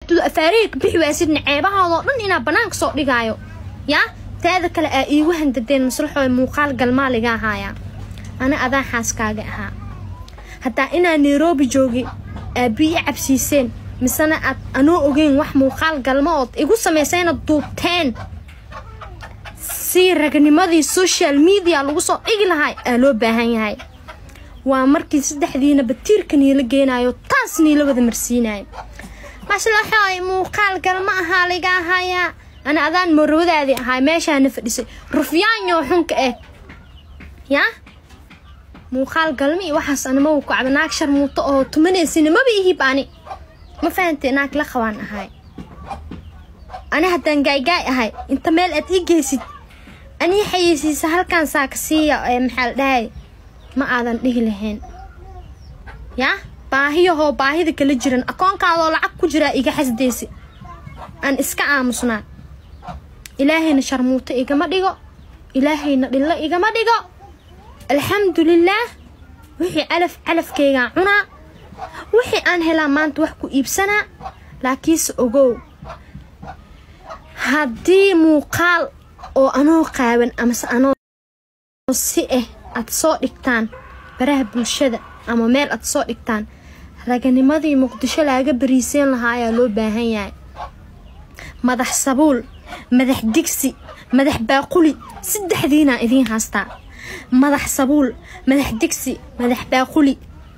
baxdo afaarihii ka bixi waasidna ceebahaadoo dhan inaa bannaanka soo dhigaayo yaa teeda kale aa iigu handadeen maslaxooda muuqaal galmaa liga ahaayaa ana adaa xaaskaaga ahaa haddaa inaa nairobi joogi aabbiyi cabsiiseen misena aad anoo ogeyn wax muuqaal galma ood igu samaysayna duubteen si ragnimadii social media lagu soo dhigi lahaa aa loo baahan yahay waa markii saddexdiina batiirka niila geenayo taas niila wada marsiinayo maslaxooy muuqaal galma ahaa liga ahayaa ana adaan morawadaadii ahaa meeshaana fadhisay rufyaanyo xunka eh yaa muuqaal galma iyo waxaas anima ku cabda naag sharmuuto oo tumanaysin maba ihib ani ma fahantay naag la qabaan ahay ani haddaan gaaygaay ahay inta meel aad ii geysid anii xayeysiisa halkaan saaka siiya ee maxaa la dhahay ma aadan dhihi lahayn yaa baahiyahoo baahida kala jiran akoonkaadoo lacag ku jiraa iga xasdaysi aan iska aamusnaa ilaahayna sharmuuto igama dhigo ilaahayna dhillo igama dhigo alxamdulilaah wixii calaf calafkaygaa cunaa wixii aan helaa maanta wax ku iibsanaa laakiinse ogow haddii muuqaal oo anoo qaaban amase anoo si ah aad soo dhigtaan baraha bulshada ama meel aad soo dhigtaan raganimadii muqdisho laaga bariiseen lahaa ayaa loo baahan yahay madax sabuul madax digsi madax baaquli saddexdiinaa idiin haastaa madax sabuul madax digsi madax baaquli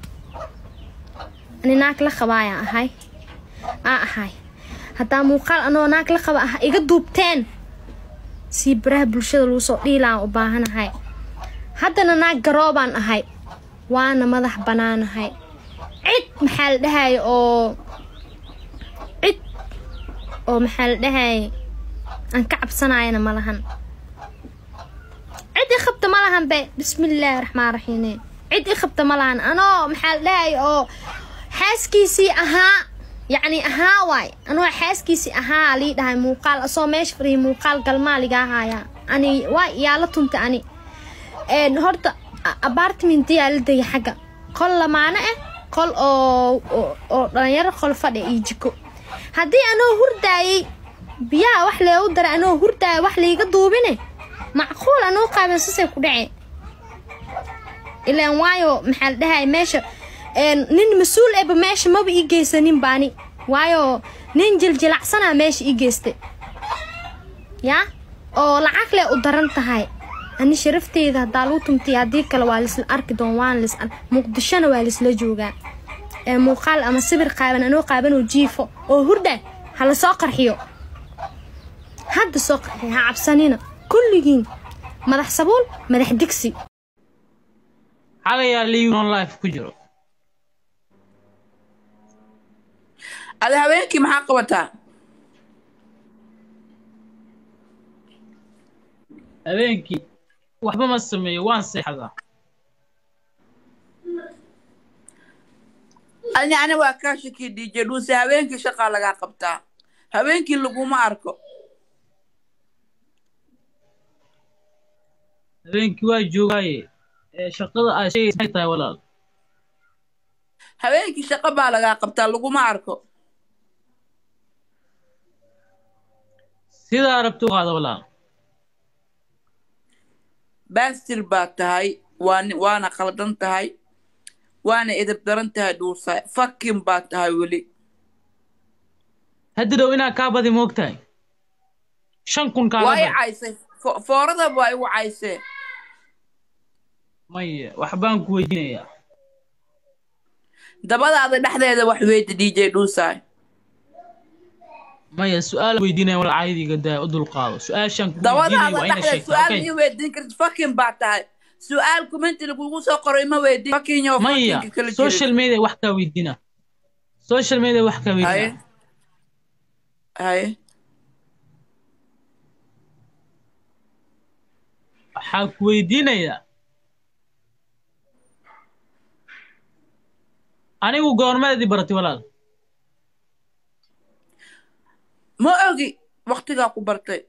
ani naag la qabaayaan ahay aa ahay haddaa muuqaal anoo naag la qaba ah iga duubteen sii baraha bulshada lagu soo dhiilaan u baahanahay haddana naag garoobaan ahay waana madax bannaanahay cid maxaa la dhahaya oo cid oo maxaa la dhahaya aan ka cabsanayana ma lahan cid i qabta ma lahan be bismillaahi raxmaan raxiime cid i qabta ma lahan anoo maxaa la dhahaya oo xaaskiisii ahaa yacni ahaa waay anoo xaaskiisii ahaa lii dhahay muuqaal asoo meesha fadhiya muuqaal galmaa liga ahaayaa ani waa yaa la tunta ani horta apartmentiyaa la degay xagga qol lamaano ah qol oo oo dhalinyaro qol fadhi iyo jiko haddii anoo hurdaayay biyaha wax leegu daray anoo hurdaaya wax liiga duubine macquul anoo qaaban sasay ku dhaceen ilaan waayo maxaa la dhahay meesha nin mas-uul eba meesha maba ii geysanin baani waayo nin jiljilacsanaa meesha ii geystay yaa oo lacag leh u daran tahay ani sharafteyda haddaa lagu tumtay haddii kale waa laisla arki doon waana lis muqdishona waa laisla joogaa ee muuqaal ama sawir qaaban anoo qaaban oo jiifo oo hurda ha la soo qarxiyo hadda soo qarxiyo ha cabsanina kulligiin madax sabuul madax digsi xagayaa lion life ku jiro ada habeenkii maxaa qabataa habeenkii waxba ma sameeyo waan seexdaa ani ani waa kaa shakii dj dhuuse habeenkii shaqaa lagaa qabtaa habeenkii laguma arko habeenkii waa joogaaye ee shaqada aad sheegaysa maxay tahay walaal habeenkii shaqo baa lagaa qabtaa laguma arko sidaa rabta u qaada walaal baastir baa tahay waan waana khaldan tahay waana edeb daran tahay dhuusa fakin baa tahay weli hadda dhow inaa kaa badi moog tahay shan kun kaaga waa i badi caysay fo- fooradaba waa igu caysee maya waxbaan ku weydiinayaa dabadaada dhexdeeda wax weydi dj dhuusaay maya su-aal weydiinaya walaal caayadiiga daa u dulqaado su-aashaan ku dabadaada weydiinaya waa ina dhexdeeda sheegtaa su-aal okay mii weydiin kartid fakin baa tahay su-aal kumenti lagugu soo qoray ma weydiin fakinyo maya fakinka kala social jirin media wax kaa weydiina social media wax kaa haye weydiina haye waxaa ku weydiinayaa anigu goormeedii baratay walaal ma ogi waktigaa ku bartay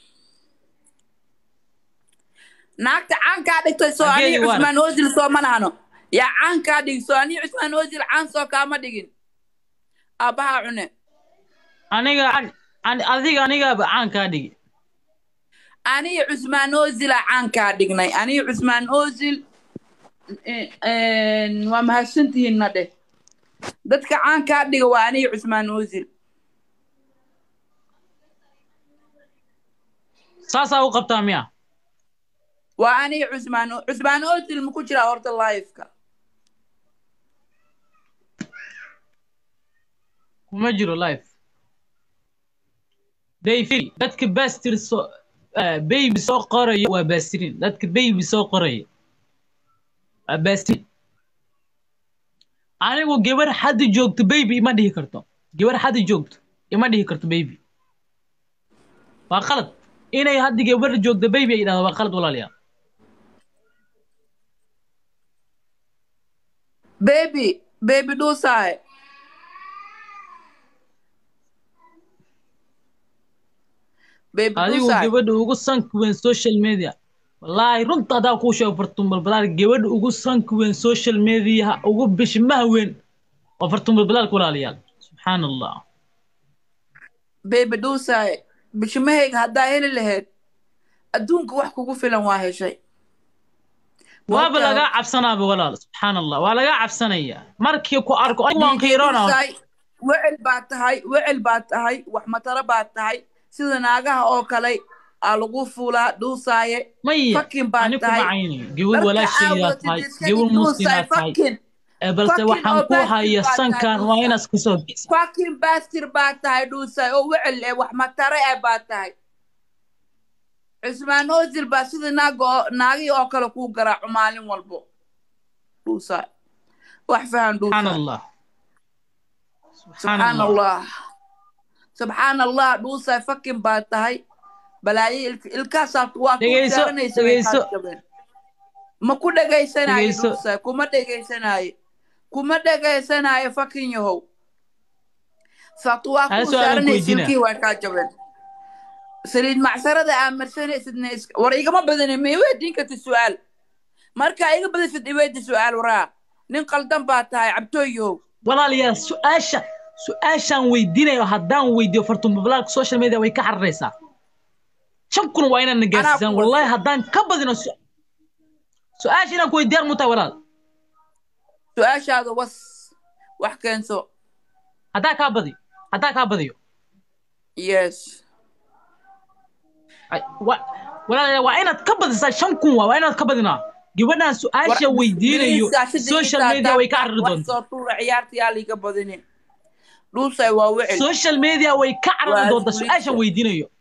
naagta caankaa dhigtay soo anii Hageedii waa cusmaan osil soo ma nahno yaa caankaa dhigi soo anii cusmaan osil caan soo kaama dhigin aabbahaa cune aniga an- an- adiga anigaaba caan kaa dhigi aniga cusmaan ozila caan kaa dhignay aniga cusmaan ozil eh, eh, waa mahadsantihiinna dheh dadka caan kaa dhiga waa aniga cusmaan ozil saasaa u qabtaa miya waa aniga cusmaan O- cusmaan ozil ma ku jiraa horta liveka kuma jiro life dayfil dadka bastir soo eh, baby soo qoraya waa bastirin dadka baby soo qoraya waa bastirin anigu gabar hadda joogto baby ima dhihi karto gabar hadda joogto ima dhihi karto baby waa qalad inay hadda gabar joogto baby ay dhahdo waa qalad walaalayaal baby baby dhuusaahe baby adigu dhuusaahe gabadha ugu sanka weyn social media wallaahi runta hadaa kuu sheego fartuunbalbalaal gabadha ugu sanka weyn social mediaha ugu bishmaha weyn waa fartuunbalbalaalka walaalayaal subxaan allah baby dhuusaahe bishimahayga haddaa heli lahayd adduunka wax kugu filan waa heshay waaba Marka- lagaa cabsanaaba walaal subxaan allah waa lagaa cabsanaya markii ku arko anigu waan qiiroona Dhuusaahe, wecel baa tahay wecel baa tahay wax mataro baa tahay sida naagaha oo kale aa lagu fuulaa dhuusaaye maya fakin baa ani kuma tahay caynayo gabar walaashaydaa tahay gabar muslimaa tahay fakin ee balse fucking waxaan ku audacity haya baa sankan tahay waa Dhuusa. inaad kasoo geysa fakin bastir baa tahay dhuusaaye oo wecel eh wax matare eh baa tahay cusmaan ozil baa sida naaga oo naagihii oo kale kuu garaaco maalin walbo dhuusaaye wax fahan subxaan dhuusaaye allah subxaan allah subxaan allah dhuusaaye fakin baa tahay balaayo ilk- ilkaasaa waa ku Dhegeyso, saaranaysa way dhegeyso. kaa jabeen ma ku dhegaysanaayo Dhegeyso. dhuusaaye kuma dhegaysanaayo kuma dhegaysanaayo fakin yahow sababto waa Hal ku su'aalan saaranaysa weydiina. ilkihii waa kaa jabeen saliid macsarada aa marsanaysidna is- war igama badani ma iweydiin karti su-aal markaa iga badisid iweydi su-aal waraa nin qaldan baa tahay cabtooyow walaalayaal su-aasha su-aashaan weydiinayo haddaan weydiiyo fartuunbalbalaalka social media way ka xararaysaa shan kun waa inaad na gaarsiisaan ku wallahi wasa. haddaan ka badino su- su-aasha inaan ku weydiiyaan mutaa walaal su-aashaada was wax keenso haddaa kaa badiyo haddaa kaa badiyo yes Ay, wa- walaalayaal waa inaad ka badisaa shan kun waa waa inaad ka badinaa gabadhaan su-aasha War- weydiinayo Ingiriiska sida social Ingiriiska media way ka haddaad carari wax doontaa soo tuura ciyaarta yaa liiga badinin dhuusay waa wecel social media way ka carari Waa doontaa isku su-aashan liisa. weydiinayo